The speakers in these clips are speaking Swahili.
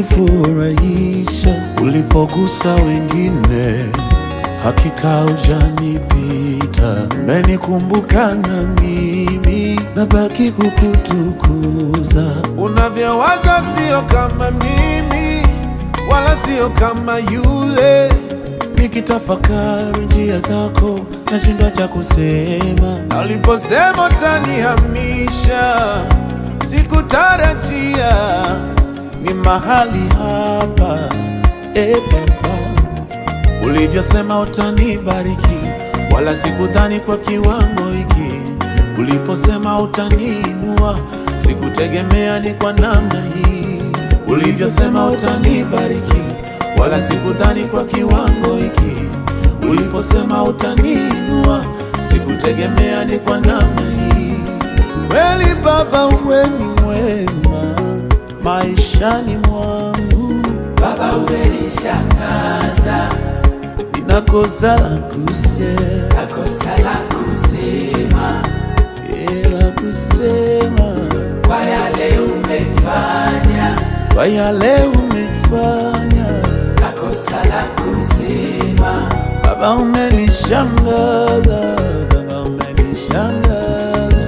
ulinifurahisha ulipogusa wengine, hakika hujanipita. Umenikumbuka na mimi nabaki kukutukuza. Unavyowaza sio kama mimi, wala sio kama yule. Nikitafakari njia zako nashindwa cha kusema, na uliposema utanihamisha sikutarajia ni mahali hapa e Baba, ulivyosema utanibariki, wala sikudhani kwa kiwango hiki. Uliposema utaniinua, sikutegemea ni kwa namna hii. Ulivyosema utanibariki, wala sikudhani kwa kiwango hiki. Uliposema utaniinua, sikutegemea ni kwa namna hii. Kweli Baba, wewe ni mwema maishani mwangu, Baba umenishangaza, ninakosa la kusema, nakosa la kusema eh, la kusema kwa yale umefanya, kwa yale umefanya. nakosa la kusema Baba umenishangaza, Baba umenishangaza,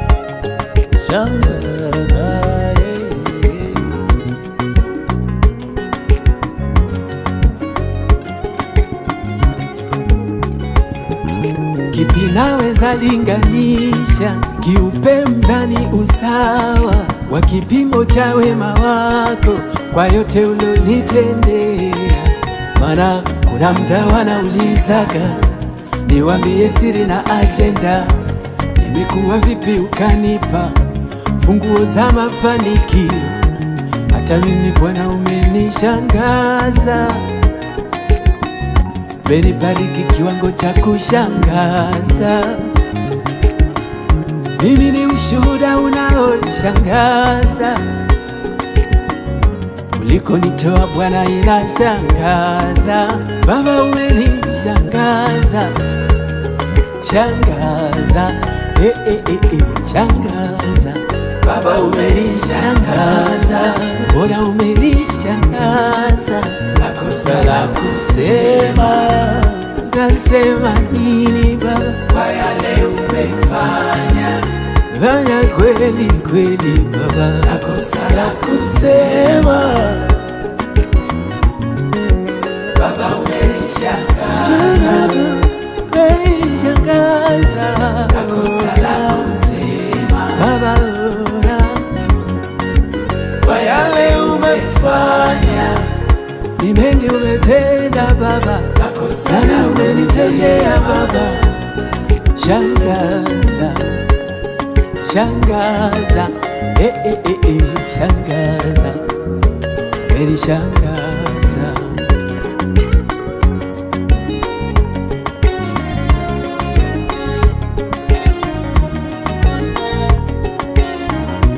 shangaza eh, eh. Kipi naweza linganisha, kiupe mzani usawa wa kipimo cha wema wako kwa yote ulionitendea. Maana kuna mda wanaulizaga niwambie siri na ajenda, nimekuwa vipi ukanipa funguo za mafanikio. Hata mimi Bwana umenishangaza umenibariki kiwango cha kushangaza. Mimi ni ushuhuda unaoshangaza, ulikonitoa Bwana inashangaza. Baba umenishangaza, shangaza, eh, eh, eh, eh, shangaza. Baba umenishangaza, Bwana umenishangaza, nakosa la kusema nasema nini Baba? kwa yale umefanya, Fanya kweli kweli Baba, nakosa la kusema Baba umenishangaza, shangaza, umenishangaza nakosa la kusema Baba, ona kwa yale umefanya, ni mengi umetenda Baba, nakosa sana la umenitendea kusema Baba, shangaza, shangaza, eh, eh, eh, eh, shangaza, umenishangaza